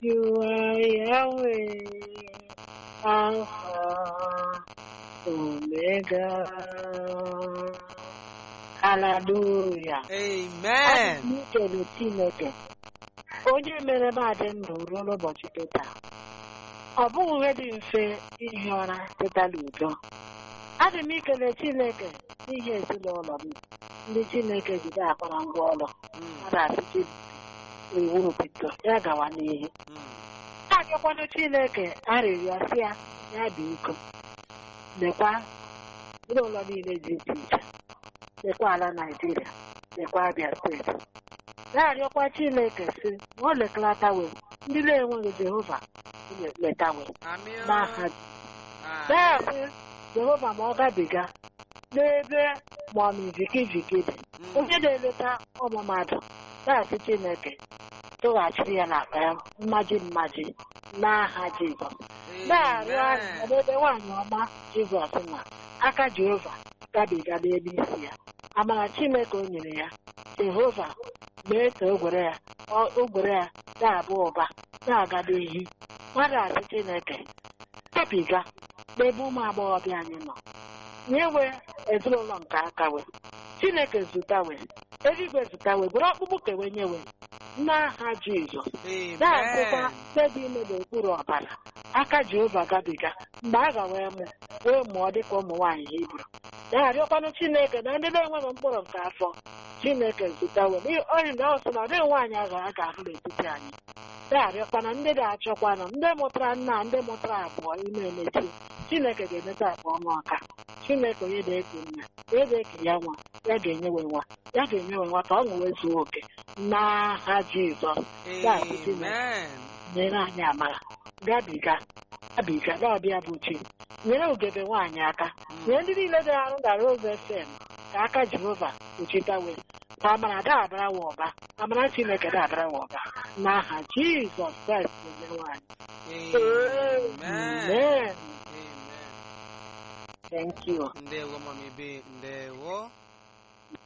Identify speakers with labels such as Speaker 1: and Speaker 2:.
Speaker 1: You are Yahweh, Alpha, Omega. Hallelujah.
Speaker 2: Amen.
Speaker 1: Ikele Chineke onye mere m adị ndụ ruo n'ụbọchị teta ọ bụghị ihe dị mfe ihi ụra teta n'udo adị m ikele Chineke n'ihi ezinụlọ m ndị Chineke jide akpara ngwa ọrụ
Speaker 2: Mm,
Speaker 1: mmadụ asịchi iwu bido ya gawa n'ihu
Speaker 2: mm,
Speaker 1: na-arịọkwanụ Chineke arịrịọ sị ya ya bụ iko lekwa ụlọ niile dị iche iche lekwa ala Naịjirịa lekwa Abia steeti na-arịọkwa Chineke si ma o lekalatawe ndị na-enweghị Jehova letawe
Speaker 2: Amị o.
Speaker 1: n'aha
Speaker 2: Ah,
Speaker 1: na-asị Jehova ma ọ gabiga n'ebe ma ọ mizikiziki dị
Speaker 2: mm,
Speaker 1: onye na-eleta ụmụ mmadụ na-asị Chineke tụghachiri ya n'akpa ya mmaji mmaji n'aha Jizọs na-arịọ
Speaker 2: Amen.
Speaker 1: arịrịọ n'ebe nwaanyị ọma Jizọs na aka Jehova gabiga n'elu isi ya amara Chineke o nyere ya Jehova mee ka ogwere ya ọ- ogwere ya na-abụ ụba na-aga n'ihu mmadụ asị Chineke gabiga n'ebe ụmụ agbọghọbịa anyị nọ nyewe ezinụlọ nke aka we Chineke zụtawe eluigwe zụtawe gwere ọkpụkpụ kewe nyewe n'aha Jizọs na-asịkwa
Speaker 2: Amen.
Speaker 1: mkpebi ime n'okpuru ọbara aka Jehova gabiga mgbe a ga wee mụ wee mụọ dịka ụmụ nwaanyị Hibru na-arịọkwanụ Chineke na ndị na-enweghị mkpụrụ nke afọ Chineke zụtawe oyi na ọ sị na ọ dịghị nwaanyị a ga- a ga-ahụ n'etiti anyị na-arịọkwana ndị ga-achọkwanụ ndị mụtara nna ndị mụtara abụọ ime emechi Chineke ga-emeta akpa ọnụ ọka Chineke onye na-eke nna onye na-eke ya nwa ya ga-enyewe nwa ya ga-enyewe nwa ka ọ ṅụwe zuo oke n'aha Jizọs na-asị Chineke
Speaker 2: Amen.
Speaker 1: nyere anyị amara gabiga gabiga n'ọbịa bụ chi nyere ugebe nwaanyị aka nyere ndị niile dị arụ na Rose FM ka aka Jehova kpuchitawe ka amara dabara wa ọba amara Chineke dabara wa ọba n'aha Jizọs Kraịst onye nwaanyị
Speaker 2: Amen.
Speaker 1: Amen.
Speaker 2: Amen.
Speaker 1: Thank you.
Speaker 2: Ndewo mami B. Ndewo.